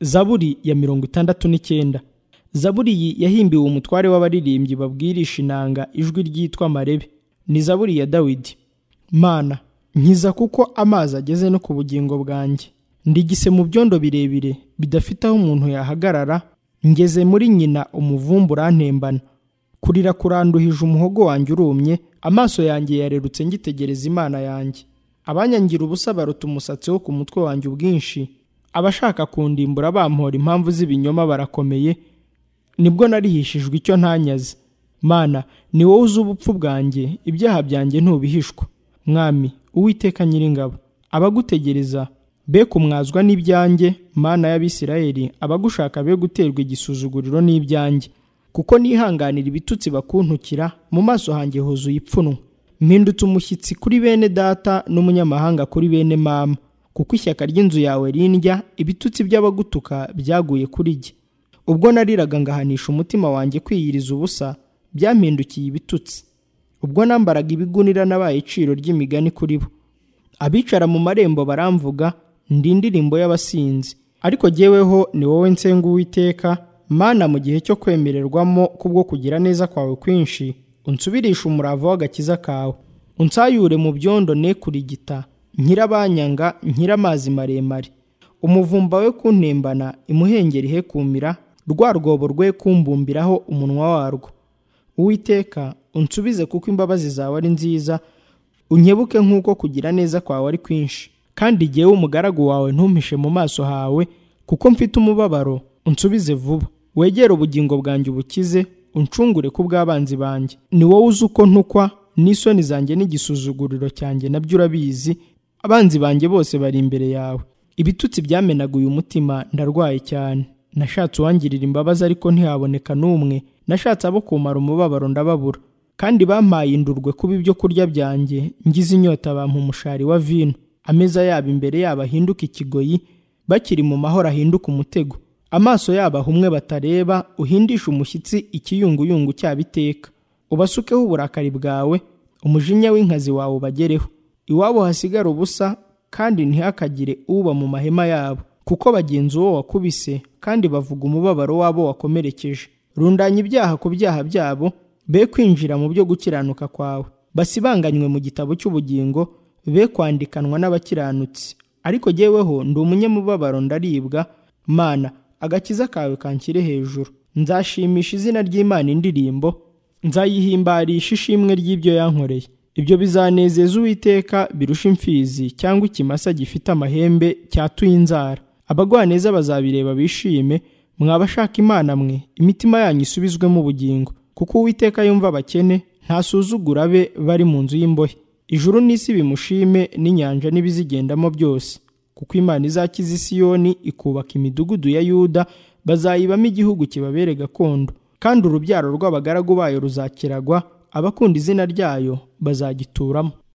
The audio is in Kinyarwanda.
zaburi ya mirongo itandatu n'icyenda zaburi iyi yahimbiwe umutware w'abaririmbyi babwirisha inanga ijwi ryitwa marebe ni zaburi ya dawidi mana nkiza kuko amazi ageze no ku bugingo bwanjye ndigise mu byondo birebire bidafite aho umuntu yahagarara ngeze muri nyina umuvumbu urantembana kurira kuranduhije umuhogo wanjye urumye amaso yanjye yarerutse ngitegereza imana yanjye abanyangira ubusa baruta umusatsi wo ku mutwe wanjye ubwinshi abashaka kundimbura bampora impamvu z'ibinyoma barakomeye nibwo narihishijwe icyo ntanyaze mana ni wowe uzi ubupfu bwanjye ibyaha byanjye ntubihishwa mwami uwiteka nyiringabo abagutegereza be kumwazwa n'ibyanjye mana y'abisirayeli abagushaka be guterwa igisuzuguriro n'ibyanjye kuko nihanganira ibitutsi bakuntukira mu maso hanjye huzuye ipfunwe mpindutse umushyitsi kuri bene data n'umunyamahanga kuri bene mama kuko ishyaka ry'inzu yawe rindya ibitutsi by'abagutuka byaguye kuri jye ubwo nariraga ngahanisha umutima wanjye kwiyiriza ubusa byampindukiye ibitutsi ubwo nambaraga ibigunira nabaye iciro ry'imigani kuri bo abicara mu marembo baramvuga ndi indirimbo y'abasinzi ariko jyeweho ni wowe nsenga uwiteka mana mu gihe cyo kwemererwamo kubwo kugira neza kwawe kwinshi unsubirishe umurava w'agakiza kawe unsayure mu byondo ne kurigita nkirabanyanga nkiramazi maremare umuvumba we kuntembana imuhengeri he kumira rwa rwobo rwe kumbumbiraho umunwa warwo uwiteka unsubize kuko imbabazi zawe ari nziza unkebuke nk'uko kugira neza kwawe ari kwinshi kandi jyewe umugaragu wawe ntumpishe mu maso hawe kuko mfite umubabaro unsubize vuba wegere ubugingo bwanjye ubukize uncungure ku bw'abanzi banjye ni wowe uzi uko ntukwa n'isoni zanjye n'igisuzuguriro cyanjye nabyo urabizi abanzi banjye bose bari imbere yawe ibitutsi byamenaguye umutima ndarwaye cyane nashatse uwangirira imbabazi ariko ntihaboneka n'umwe nashatse abo kumara umubabaro ndababura kandi bampaye indurwe kuba ibyo kurya byanjye ngize inyota bampa umushari wa vino ameza yabo imbere yabo ahinduka ikigoyi bakiri mu mahoro ahinduka umutego amaso yabo ahumwe batareba uhindisha umushyitsi ikiyunguyungu cyabo iteka ubasukeho uburakari bwawe umujinya w'inkazi wawe ubagereho iwabo hasigara ubusa kandi ntihakagire uba mu mahema yabo kuko bagenzi uwo wakubise kandi bavuga umubabaro w'abo wakomerekeje rundanya ibyaha ku byaha byabo be kwinjira mu byo gukiranuka kwawe basibanganywe mu gitabo cy'ubugingo be kwandikanwa n'abakiranutsi ariko jyeweho ndi umunyamubabaro ndaribwa mana agakiza kawe kanshyire hejuru nzashimisha izina ry'imana indirimbo nzayihimbarisha ishimwe ry'ibyo yankoreye ibyo bizanezeza uwiteka birusha imfizi cyangwa ikimasa gifite amahembe cyatuye inzara abagwaneza bazabireba bishime mwabashaka imana mwe imitima yanyu isubizwemo ubugingo kuko uwiteka yumva abakene ntasuzugura abe bari mu nzu y'imbohe ijuru n'isi bimushime n'inyanja n'ibizigendamo byose kuko imana izakiza isiyoni ikubaka imidugudu ya yuda bazayibamo igihugu kibabere gakondo kandi urubyaro rw'abagaragu bayo ruzakiragwa abakunda izina ryayo bazagituramo